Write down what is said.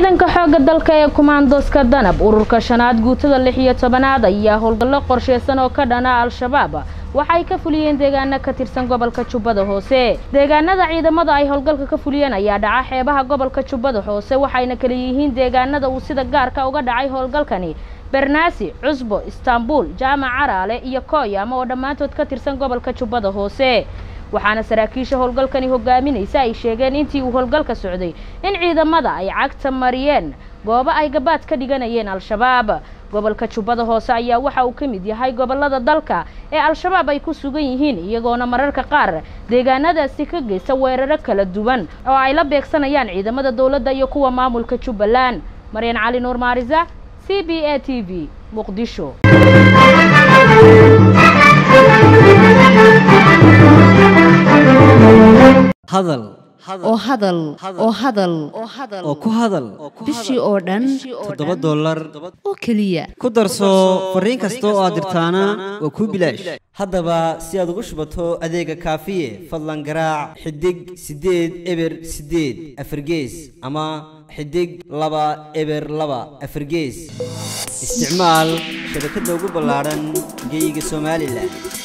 ciidanka xoogga dalka ee kumaandoska danab ururka shanaad guutada lix iyo tobanaad ayaa howlgallo qorsheysan oo ka dhana al-shabaab waxay ka fuliyeen deegaano ka tirsan gobolka jubbada hoose deegaanada ciidamada ay howlgalka ka fuliyeen ayaa dhaca xeebaha gobolka jubbada hoose waxayna kala yihiin deegaanada uu sida gaarka uga dhacay howlgalkani bernaasi cusbo istaanbul jaamac caraale iyo kooyama oo dhammaantood ka tirsan gobolka jubbada hoose waxaana saraakiisha howlgalkani hogaaminaysa ay sheegeen intii uu howlgalka socday in ciidamada ay cagta mariyeen goobo ay gabaad ka dhiganayeen al-shabaab gobolka jubbada hoose ayaa waxa uu ka mid yahay gobolada dalka ee al-shabaab ay ku sugan yihiin iyagoona mararka qaar deegaanadaasi ka geysta weeraro kala duwan oo ay la beegsanayaan ciidamada dowladda iyo kuwa maamulka jubbaland maryan cali nuur maarisa c b a t v muqdisho hadal oo hadal oo hadal oo ku hadal bishii oo dhan toddoba dollar oo keliya ku darso fariin kasta oo aad dirtaana waa kuu bilaash haddaba si aad ugu shubato adeega kaafiye fadlan garaac xidig siddeed eber siddeed afargees ama xidig laba eber laba afargees isticmaal shabakadda ugu ballaadhan geyga somalilan